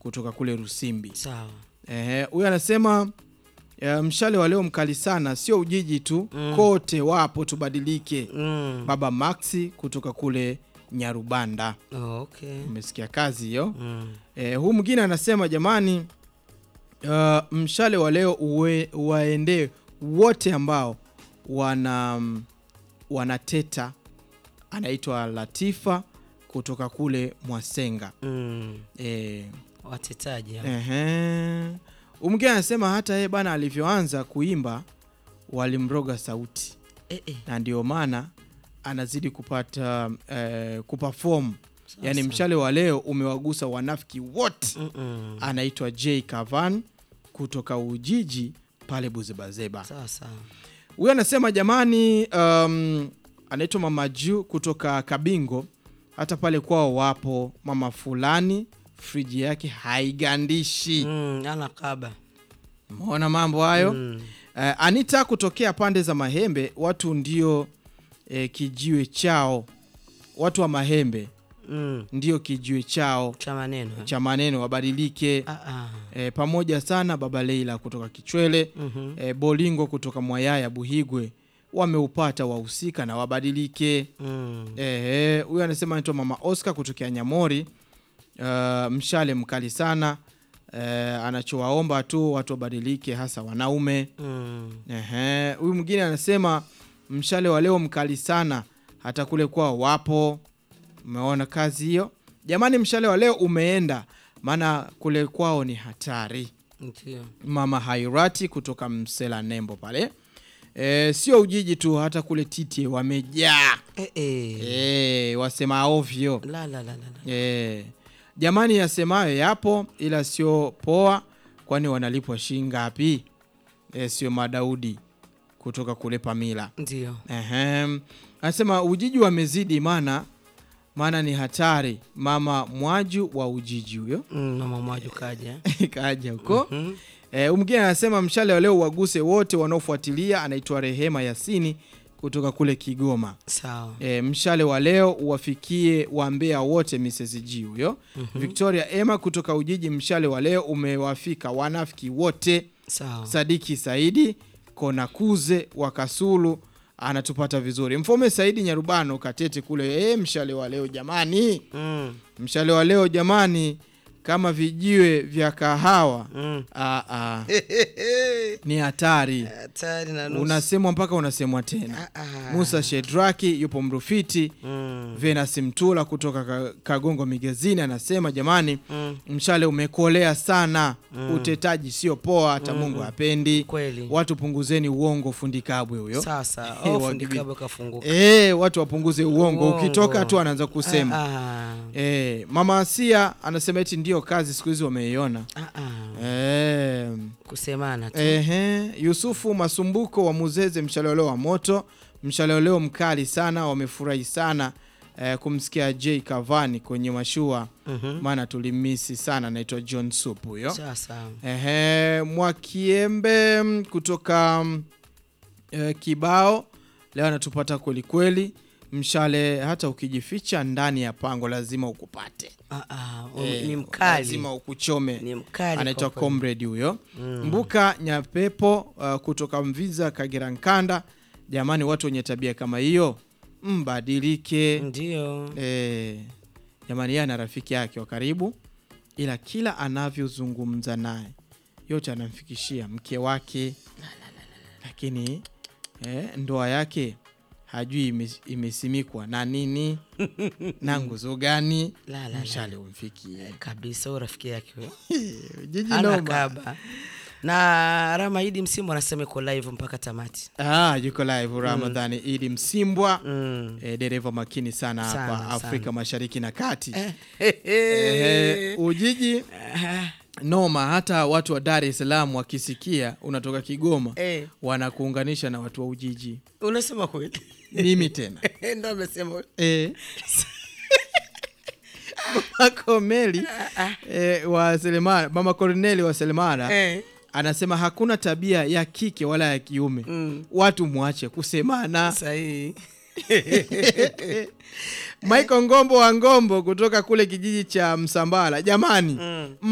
kutoka kule Rusimbi. Sawa. Ehe, huyu anasema eh, mshale wa leo mkali sana, sio Ujiji tu Mm. kote wapo, tubadilike. Mm. Baba Maxi kutoka kule Nyarubanda, Oh, okay. umesikia kazi hiyo. Mm. Eh, huu mwingine anasema jamani, uh, mshale wa leo uwe, waendee wote ambao wana mm, wanateta. Anaitwa Latifa kutoka kule Mwasenga. Mm. Eh, Watetaji hao. ehe. Huu mwingine anasema hata yeye bana alivyoanza kuimba walimroga sauti Eh, eh. na ndio maana anazidi kupata eh, kuperform. Sawa, Yani sawa. mshale wa leo umewagusa wanafiki wote. Mm-mm. anaitwa J Kavan kutoka Ujiji pale Buzebazeba. Sawa sawa. Huyo anasema jamani, um, anaitwa Mama Ju kutoka Kabingo, hata pale kwao wapo mama fulani friji yake haigandishi. Mm, ana kaba. Umeona mambo hayo? Mm. Eh, Anita kutokea pande za Mahembe, watu ndio eh, kijiwe chao, watu wa Mahembe Mm. ndio kijiwe chao Cha maneno. eh? cha maneno, wabadilike. Ah, ah. E, pamoja sana baba Leila kutoka Kichwele Mhm. e, Bolingo kutoka Mwayaya Buhigwe wameupata wahusika na wabadilike. Mm. Eh, huyu anasema anaitwa mama Oscar kutokea Nyamori. Uh, mshale mkali sana eh, anachowaomba tu watu wabadilike, hasa wanaume. Mm. Ehe, huyu mwingine anasema mshale wa leo mkali sana, hata kule kwao wapo. Umeona kazi hiyo jamani, mshale wa leo umeenda, maana kule kwao ni hatari. Ndio. Mama Hairati kutoka Msela Nembo pale e, sio Ujiji tu, hata kule Titi wamejaa Eh, eh. e, wasema ovyo La la la la. la. e, jamani, yasemayo yapo, ila sio poa, kwani wanalipwa shilingi ngapi? E, sio Madaudi kutoka kule Pamila. Ndio. Ehem. Anasema Ujiji wamezidi, maana maana ni hatari. Mama Mwaju wa Ujiji huyo Mm, mama mwaju kaja. kaja huko Mm. E, mwingine anasema mshale wa leo waguse wote wanaofuatilia. Anaitwa Rehema Yasini kutoka kule Kigoma. Sawa. E, mshale wa leo uwafikie wambea wote Mrs. G huyo. Victoria Emma kutoka Ujiji, mshale wa leo umewafika wanafiki wote. Sawa. Sadiki Saidi Konakuze wa Kasulu anatupata vizuri. Mfome Saidi Nyarubano Katete kule. E, mshale wa leo jamani, Mm. mshale wa leo jamani, kama vijiwe vya kahawa Mm. Ah, ah. ni hatari Hatari na nusu. unasemwa mpaka unasemwa tena Ah, ah. musa shedraki yupo mrufiti Mm. venas mtula kutoka Ka- kagongo migezini anasema jamani Mm. mshale umekolea sana utetaji sio poa hata mungu hapendi Kweli. watu punguzeni uongo fundikabwe huyo Sasa. Eh, Oh, wa- fundi kabo kafunguka. e, watu wapunguze uongo Uongo. ukitoka tu anaanza kusema Ah, e, mama asia anasema eti ndio kazi siku hizi wameiona ah, ah. e, Kusemana tu. Ehe, Yusufu Masumbuko wa Muzeze, mshaloleo wa moto, mshaloleo mkali sana, wamefurahi sana eh, kumsikia J Kavani kwenye mashua, Mhm. maana tulimisi sana. Anaitwa John Sup huyo. Sasa. Ehe, Mwakiembe mm, kutoka mm, eh, Kibao leo anatupata kweli kweli. Mshale hata ukijificha ndani ya pango lazima ukupate. Ah, ah. Eh, Ni mkali. lazima ukuchome Ni mkali. anaitwa kwa kweli. comrade huyo Mm. mbuka nyapepo uh, kutoka mviza kagera nkanda jamani watu wenye tabia kama hiyo mbadilike Ndio. eh, jamani yeye ana rafiki yake wa karibu ila kila anavyozungumza naye yote anamfikishia mke wake lakini eh, ndoa yake hajui ime- imesimikwa na nini na nguzo gani La, la, la. mshale umfikie Kabisa huyo rafiki yake huyo. jiji Ana noma kaba. Na Ramaidi Msimu anasema iko live mpaka tamati. Ah, yuko live Ramadhani Idi Msimbwa Mm. eh, dereva makini sana hapa Sana, Afrika sana. Mashariki na Kati. Eh, Eh, Ujiji ah, noma, hata watu wa Dar es Salaam wakisikia unatoka Kigoma eh. wanakuunganisha na watu wa Ujiji. Unasema kweli? Mimi tena Ndo amesema. eh. Mama Komeli eh, wa Selemara, Mama Corneli wa Selemara Eh. anasema hakuna tabia ya kike wala ya kiume, Mm. watu mwache kusemana. Sahihi. Michael Ngombo wa Ngombo kutoka kule kijiji cha Msambala, jamani Mm.